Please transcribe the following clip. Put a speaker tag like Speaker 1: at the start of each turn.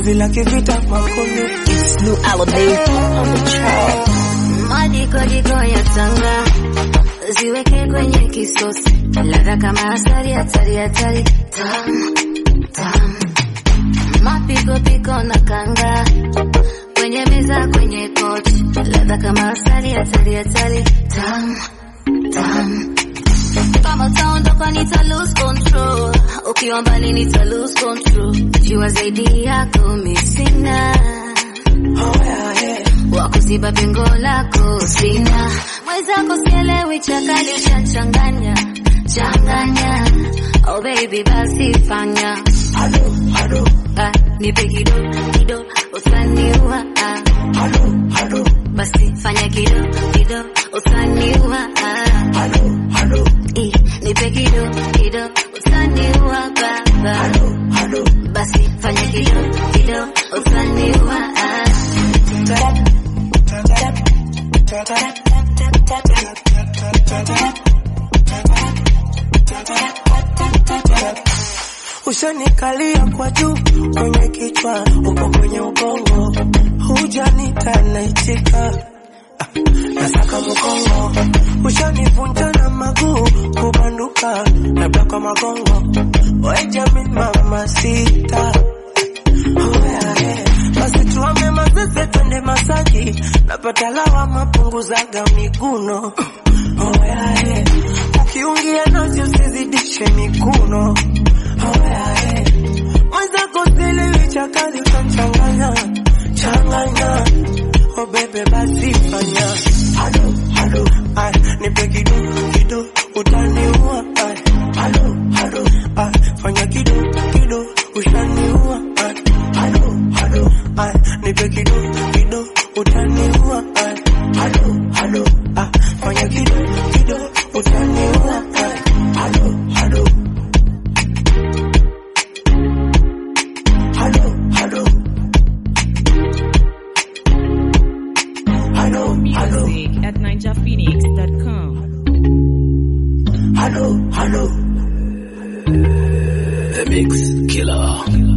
Speaker 1: wimbi la kivita makondo
Speaker 2: It's New Alabama on the track.
Speaker 3: Majiko ya tanga ziweke kwenye kisosi, ladha kama asali, hatari hatari, tam tam, mapiko piko na kanga kwenye meza, kwenye kochi, ladha kama asali, hatari hatari, tam tam kama utaondoka nita lose control, ukiwa mbali nita lose control, jua zaidi yako mi sina
Speaker 1: oh, yeah, yeah.
Speaker 3: wakuziba pengo lako sina, mwenzako sielewi, chakali uchanchanganya changanya, oh baby basi fanya
Speaker 1: halo halo
Speaker 3: ah, nipe kido kido utaniua ah,
Speaker 1: halo halo
Speaker 3: basi fanya kido kido utaniua ah,
Speaker 1: halo halo
Speaker 3: eh, nipe kido kido utaniua baba
Speaker 1: halo halo
Speaker 3: basi fanya kido kido utaniua ah.
Speaker 1: Ushanikalia kwa juu kwenye kichwa, uko kwenye ubongo, hujanita naitika nasaka mkongo, ushanivunja na maguu kubanduka, labda kwa magongo, wejamin mama sita Oh, yeah, yeah. basi tuame mazeze twende Masaki, napata lawama punguzaga miguno oh, yeah, yeah. ukiungia nazi usizidishe mikuno oh, yeah, yeah. mwenzako sielewi chakali utachanganya changanya oh, bebe basi fanya halo halo ay, nipe kido kido utaniua ay, halo halo ay, fanya kido kido ushaniua ay, halo halo ay, nipe kido kido utaniua ay, halo halo ay, fanya kido kido utaniua ay, halo halo halo halo halo halo
Speaker 4: Music at ninjaphoenix.com.
Speaker 1: halo halo
Speaker 5: The Mix Killer.